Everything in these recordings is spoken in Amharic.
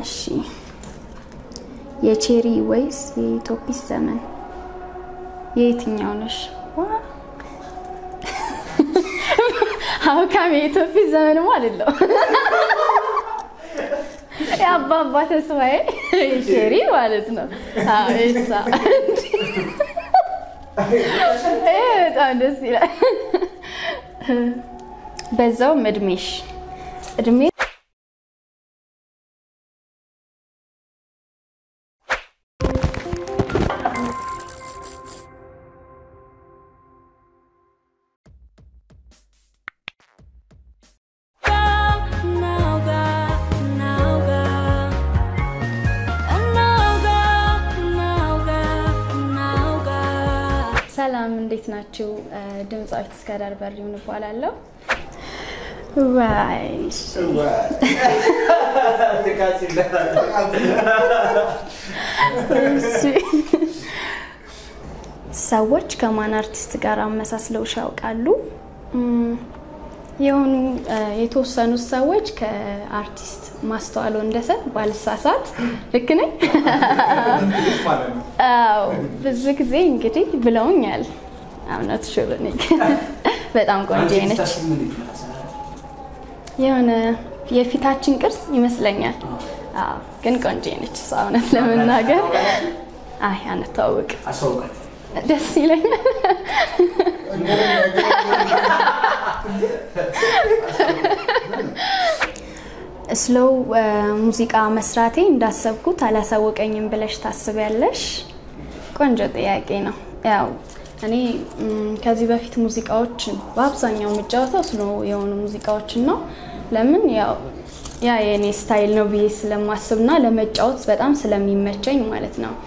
እሺ የቼሪ ወይስ የኢትዮጲስ ዘመን የየትኛው ነሽ? ሀብካም የኢትዮጲስ ዘመንም አይደለው የአባባ ተስፋዬ ቼሪ ማለት ነው። አዎ እሳ በጣም ደስ ይላል። በዛውም እድሜሽ እድሜ ሰላም እንዴት ናችሁ? ድምፃዊት እስከዳር በሪውን እባላለሁ። ዋይ ሰዎች ከማን አርቲስት ጋር አመሳስለውሽ ያውቃሉ? የሆኑ የተወሰኑት ሰዎች ከአርቲስት ማስተዋል ወንደሰን ባልሳሳት ልክ ነኝ? አዎ ብዙ ጊዜ እንግዲህ ብለውኛል። እውነት ሽሉ በጣም ቆንጆ ነች። የሆነ የፊታችን ቅርጽ ይመስለኛል። አዎ ግን ቆንጆ ነች እሷ እውነት ለመናገር አይ አንተዋወቅ ደስ ይለኛል። ስሎው ሙዚቃ መስራቴ እንዳሰብኩት አላሳወቀኝም ብለሽ ታስቢያለሽ? ቆንጆ ጥያቄ ነው። ያው እኔ ከዚህ በፊት ሙዚቃዎች በአብዛኛው የምጫወተው ስሎ የሆኑ ሙዚቃዎችን ነው። ለምን ያው ያ የእኔ ስታይል ነው ብዬ ስለማስብና ለመጫወት በጣም ስለሚመቸኝ ማለት ነው።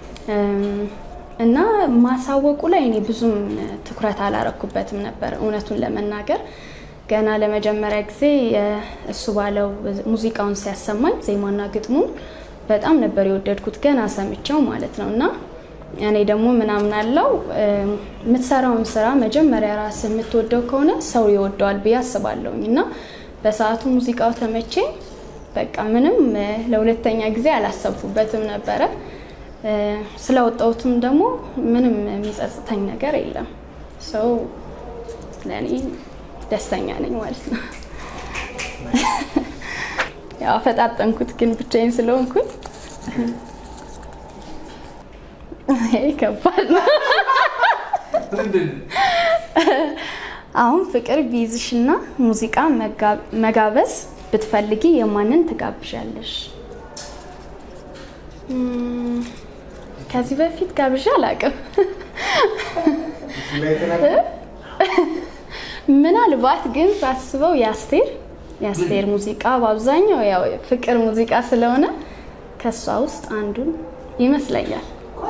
እና ማሳወቁ ላይ እኔ ብዙም ትኩረት አላረኩበትም ነበር እውነቱን ለመናገር ገና ለመጀመሪያ ጊዜ እሱ ባለው ሙዚቃውን ሲያሰማኝ ዜማና ግጥሙን በጣም ነበር የወደድኩት ገና ሰምቼው ማለት ነው። እና እኔ ደግሞ ምናምን አለው የምትሰራውን ስራ መጀመሪያ ራስ የምትወደው ከሆነ ሰው ይወደዋል ብዬ አስባለሁኝ። እና በሰዓቱ ሙዚቃው ተመቼ በቃ ምንም ለሁለተኛ ጊዜ አላሰብኩበትም ነበረ። ስለወጣሁትም ደግሞ ምንም የሚጸጽተኝ ነገር የለም። ሰው ለእኔ ደስተኛ ነኝ ማለት ነው። ያው አፈጣጠንኩት ግን ብቻዬን ስለሆንኩኝ ይሄ ከባድ ነው። አሁን ፍቅር ቢይዝሽና ሙዚቃ መጋበዝ ብትፈልጊ የማንን ትጋብዣለሽ? ከዚህ በፊት ጋብዣ አላውቅም። ምናልባት ግን ሳስበው የአስቴር የአስቴር ሙዚቃ በአብዛኛው ያው ፍቅር ሙዚቃ ስለሆነ ከእሷ ውስጥ አንዱን ይመስለኛል።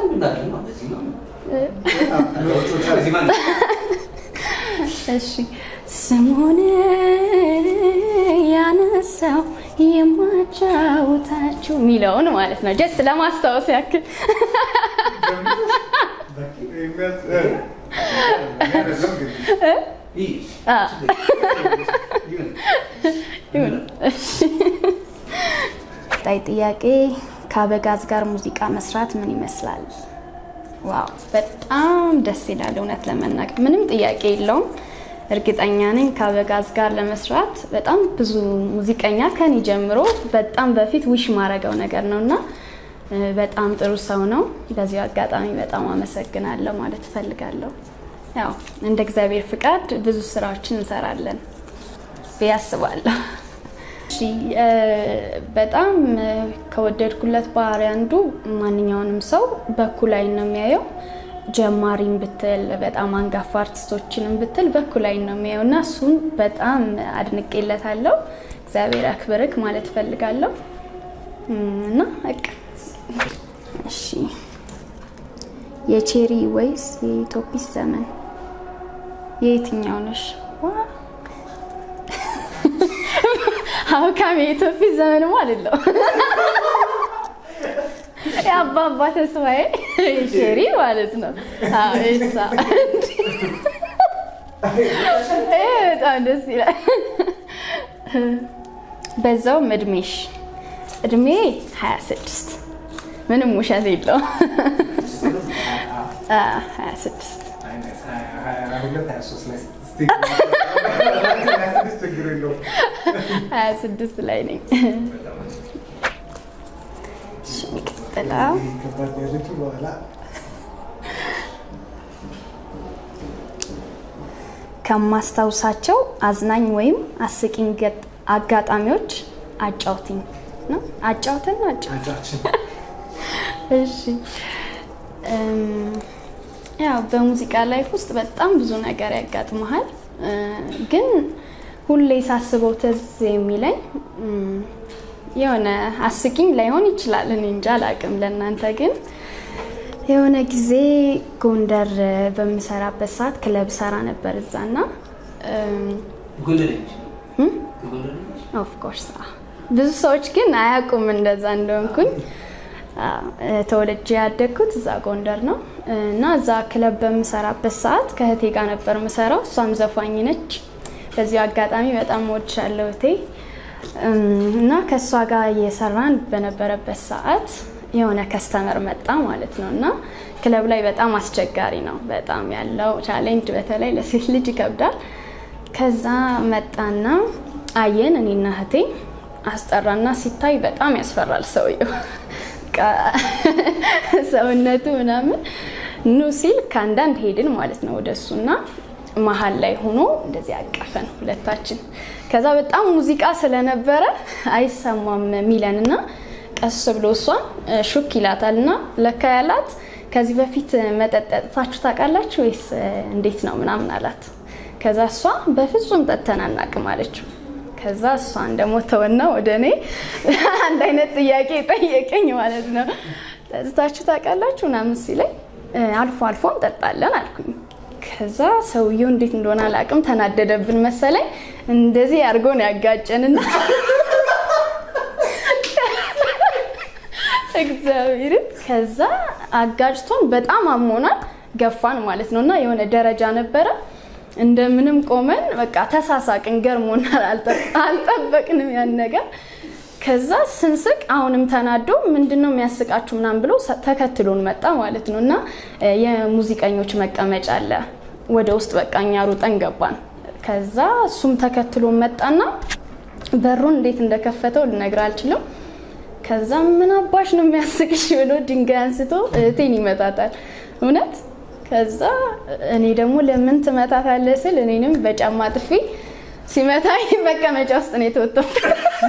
እሺ ስሙን ያነሳው የማጫውታችሁ የሚለውን ማለት ነው። ጀስት ለማስታወስ ያክል ጣይ ጥያቄ ከአበጋዝ ጋር ሙዚቃ መስራት ምን ይመስላል? ዋው በጣም ደስ ይላል። እውነት ለመናገር ምንም ጥያቄ የለውም። እርግጠኛ ነኝ ከአበጋዝ ጋር ለመስራት በጣም ብዙ ሙዚቀኛ ከኔ ጀምሮ በጣም በፊት ዊሽ ማድረገው ነገር ነው እና በጣም ጥሩ ሰው ነው። በዚሁ አጋጣሚ በጣም አመሰግናለሁ ማለት እፈልጋለሁ። ያው እንደ እግዚአብሔር ፍቃድ ብዙ ስራዎችን እንሰራለን ብዬ አስባለሁ። በጣም ከወደድኩለት ባህሪ አንዱ ማንኛውንም ሰው በኩል ዓይን ነው የሚያየው። ጀማሪም ብትል በጣም አንጋፋ አርቲስቶችንም ብትል በኩል ዓይን ነው የሚያየው እና እሱን በጣም አድንቄለታለሁ። እግዚአብሔር አክብርክ ማለት እፈልጋለሁ እና በቃ እሺ። የቼሪ ወይስ የኢትዮጲስ ዘመን የየትኛው ነሽ? ሀብካም የኢትዮጲስ ዘመንም አይደለው የአባባ ተስፋዬ ቼሪ ማለት ነው። እሳ በጣም ደስ ይላል። በዛውም እድሜሽ እድሜ 26 ምንም ውሸት የለውም። አ፣ 26 26 ላይ ነኝ። እሺ፣ የሚቀጥለው ከማስታውሳቸው አዝናኝ ወይም አስቂኝ ገጥ- አጋጣሚዎች አጫውትኝ ነው። አጫውተን ነው አጫውተን እሺ እም፣ ያው በሙዚቃ ላይፍ ውስጥ በጣም ብዙ ነገር ያጋጥመሃል። እ፣ ግን ሁሌ ሳስበው ትዝ የሚለኝ እም፣ የሆነ አስቂኝ ላይሆን ይችላል፣ እኔ እንጃ አላውቅም። ለእናንተ ግን የሆነ ጊዜ ጎንደር በምሰራበት ሰዓት ክለብ ሰራ ነበር እዛና ኦፍኮርስ ብዙ ሰዎች ግን አያውቁም እንደዛ እንደሆንኩኝ። አዎ፣ ተወልጄ ያደግኩት እዛ ጎንደር ነው እና እዛ ክለብ በምሰራበት ሰዓት ከእህቴ ጋር ነበር የምሰራው። እሷም ዘፋኝ ነች። በዚሁ አጋጣሚ በጣም ወድሻለሁ እህቴ። እም፣ እና ከእሷ ጋር እየሰራን በነበረበት ሰዓት የሆነ ከስተመር መጣ ማለት ነው እና ክለብ ላይ በጣም አስቸጋሪ ነው። በጣም ያለው ቻሌንጅ በተለይ ለሴት ልጅ ይከብዳል። ከዛ መጣና አየን እኔና እህቴ አስጠራና ሲታይ በጣም ያስፈራል ሰውየው በቃ ሰውነቱ ምናምን ኑ ሲል ከአንዳንድ ሄድን ማለት ነው ወደ እሱና መሀል ላይ ሆኖ እንደዚህ አቀፈን ሁለታችን። ከዛ በጣም ሙዚቃ ስለነበረ አይሰማም ሚለን እና ቀስ ብሎ እሷን ሹክ ይላታል እና ለካ ያላት ከዚህ በፊት መጠጥ ጠጥታችሁ ታውቃላችሁ ወይስ እንዴት ነው ምናምን አላት። ከዛ እሷ በፍጹም ጠጥተን አናውቅም አለችው። ከዛ እሷን ደግሞ ተወና ወደ እኔ አንድ አይነት ጥያቄ ጠየቀኝ ማለት ነው። ጠጥታችሁ ታውቃላችሁ ምናምን ሲለኝ አልፎ አልፎ እንጠጣለን አልኩኝ። ከዛ ሰውየው እንዴት እንደሆነ አላውቅም ተናደደብን መሰለኝ። እንደዚህ አድርጎን ያጋጨንና እግዚአብሔርን ከዛ አጋጭቶን በጣም አሞናል። ገፋን ማለት ነው እና የሆነ ደረጃ ነበረ እንደምንም ቆመን በቃ ተሳሳቅን። ገርሞናል፣ አልጠበቅንም ያን ነገር። ከዛ ስንስቅ አሁንም ተናዶ ምንድን ነው የሚያስቃችሁ ምናምን ብሎ ተከትሎን መጣ ማለት ነው እና የሙዚቀኞች መቀመጫ አለ ወደ ውስጥ በቃ እኛ ሩጠን ገባን። ከዛ እሱም ተከትሎን መጣና በሩን እንዴት እንደከፈተው ልነግር አልችልም። ከዛ ምን አባሽ ነው የሚያስቅሽ ብሎ ድንጋይ አንስቶ እህቴን ይመታታል። እውነት ከዛ እኔ ደግሞ ለምን ትመታታለህ ስል እኔንም በጫማ ጥፊ ሲመታኝ መቀመጫ ውስጥ ነው የተወጣሁት።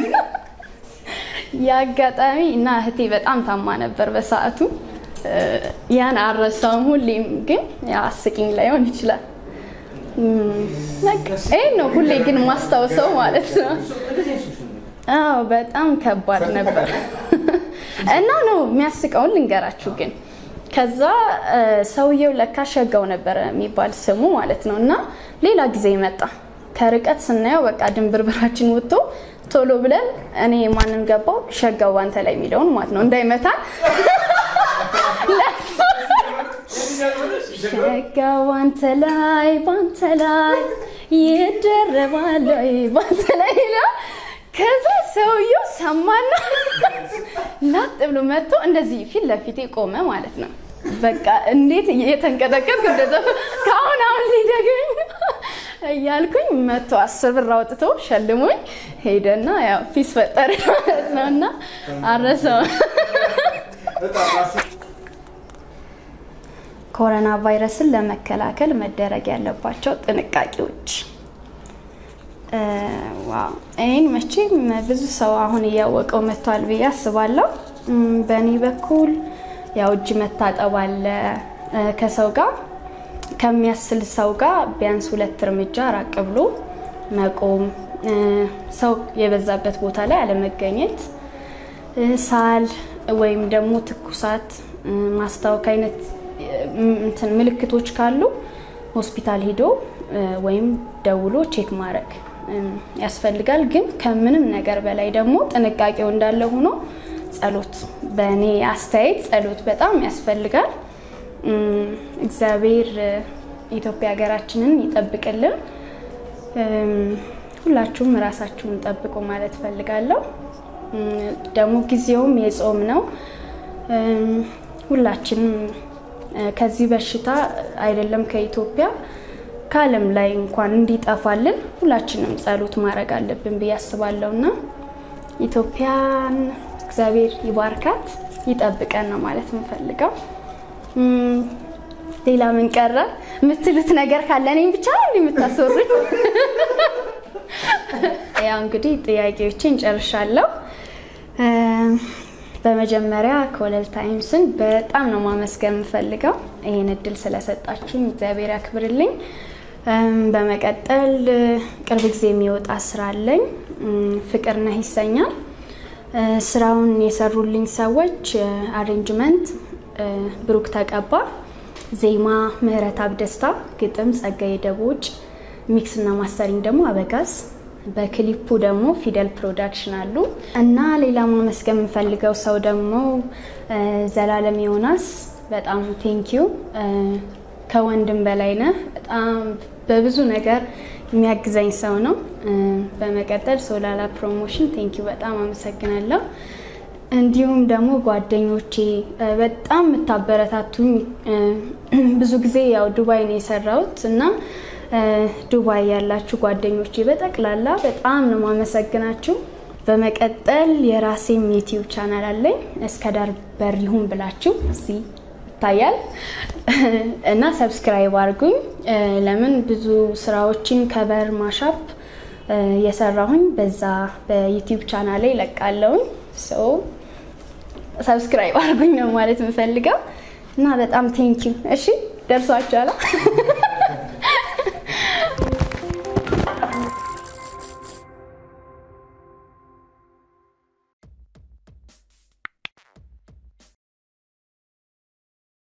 የአጋጣሚ እና እህቴ በጣም ታማ ነበር በሰዓቱ። ያን አረሳውም። ሁሌም ግን አስቂኝ ላይሆን ይችላል። ይህ ነው ሁሌ ግን ማስታውሰው ማለት ነው። አዎ በጣም ከባድ ነበር እና ነው የሚያስቀውን ልንገራችሁ ግን ከዛ ሰውየው ለካ ሸጋው ነበረ የሚባል ስሙ ማለት ነው። እና ሌላ ጊዜ መጣ። ከርቀት ስናየው በቃ ድንብርብራችን ወጥቶ ቶሎ ብለን እኔ ማንን ገባው ሸጋው ባንተ ላይ የሚለውን ማለት ነው እንዳይመታ ሸጋው ባንተ ላይ ባንተ ላይ ይደረባል ባንተ ላይ ይለው ከዛ ሰውየው ሰማና ላጥ ብሎ መጥቶ እንደዚህ ፊት ለፊቴ ቆመ ማለት ነው። በቃ እንዴት እየተንቀጠቀጥኩ እንደዛ ከአሁን አሁን ሊደግኝ እያልኩኝ መቶ አስር ብር አውጥቶ ሸልሞኝ ሄደና ያው ፊስ ፈጠር ማለት ነው እና አረሰው። ኮሮና ቫይረስን ለመከላከል መደረግ ያለባቸው ጥንቃቄዎች ይህን መቼም ብዙ ሰው አሁን እያወቀው መጥቷል ብዬ አስባለሁ። በእኔ በኩል ያው እጅ መታጠብ አለ። ከሰው ጋር ከሚያስል ሰው ጋር ቢያንስ ሁለት እርምጃ ራቅ ብሎ መቆም፣ ሰው የበዛበት ቦታ ላይ አለመገኘት፣ ሳል ወይም ደግሞ ትኩሳት፣ ማስታወክ አይነት እንትን ምልክቶች ካሉ ሆስፒታል ሂዶ ወይም ደውሎ ቼክ ማድረግ ያስፈልጋል። ግን ከምንም ነገር በላይ ደግሞ ጥንቃቄው እንዳለ ሆኖ ጸሎት፣ በእኔ አስተያየት ጸሎት በጣም ያስፈልጋል። እግዚአብሔር ኢትዮጵያ ሀገራችንን ይጠብቅልን። ሁላችሁም ራሳችሁን ጠብቁ ማለት ፈልጋለሁ። ደግሞ ጊዜውም የጾም ነው። ሁላችንም ከዚህ በሽታ አይደለም ከኢትዮጵያ ከዓለም ላይ እንኳን እንዲጠፋልን ሁላችንም ጸሎት ማድረግ አለብን ብዬ አስባለሁ እና ኢትዮጵያን እግዚአብሔር ይባርካት ይጠብቀን ነው ማለት የምፈልገው። ሌላ ምን ቀረ የምትሉት ነገር ካለ እኔም ብቻ ነው የምታስወሩኝ? ያው እንግዲህ ጥያቄዎችን ጨርሻለሁ። በመጀመሪያ ኮለል ታይምስን በጣም ነው ማመስገን የምፈልገው ይህን እድል ስለሰጣችሁኝ እግዚአብሔር ያክብርልኝ። በመቀጠል ቅርብ ጊዜ የሚወጣ ስራ አለኝ፣ ፍቅር ነህ ይሰኛል። ስራውን የሰሩልኝ ሰዎች አሬንጅመንት ብሩክ ተቀባ፣ ዜማ ምህረት አብደስታ፣ ግጥም ጸጋዬ ደቦጭ፣ ሚክስ እና ማስተሪንግ ደግሞ አበጋዝ በክሊፑ ደግሞ ፊደል ፕሮዳክሽን አሉ እና ሌላ ማመስገን የምፈልገው ሰው ደግሞ ዘላለም ዮናስ በጣም ቴንኪዩ። ከወንድም በላይ ነህ። በጣም በብዙ ነገር የሚያግዘኝ ሰው ነው። በመቀጠል ሶላላ ፕሮሞሽን ቴንኪዩ፣ በጣም አመሰግናለሁ። እንዲሁም ደግሞ ጓደኞቼ በጣም የምታበረታቱኝ ብዙ ጊዜ ያው ዱባይ ነው የሰራሁት እና ዱባይ ያላችሁ ጓደኞቼ በጠቅላላ በጣም ነው ማመሰግናችሁ። በመቀጠል የራሴም ዩቲዩብ ቻናል አለኝ እስከ ዳር በር ይሁን ብላችሁ እዚህ ይታያል እና ሰብስክራይብ አድርጉኝ። ለምን ብዙ ስራዎችን ከበር ማሻፕ የሰራሁኝ በዛ በዩቲዩብ ቻናል ላይ ለቃለውኝ። ሰው ሰብስክራይብ አድርጉኝ ነው ማለት የምፈልገው እና በጣም ቴንኪው። እሺ ደርሷችኋል።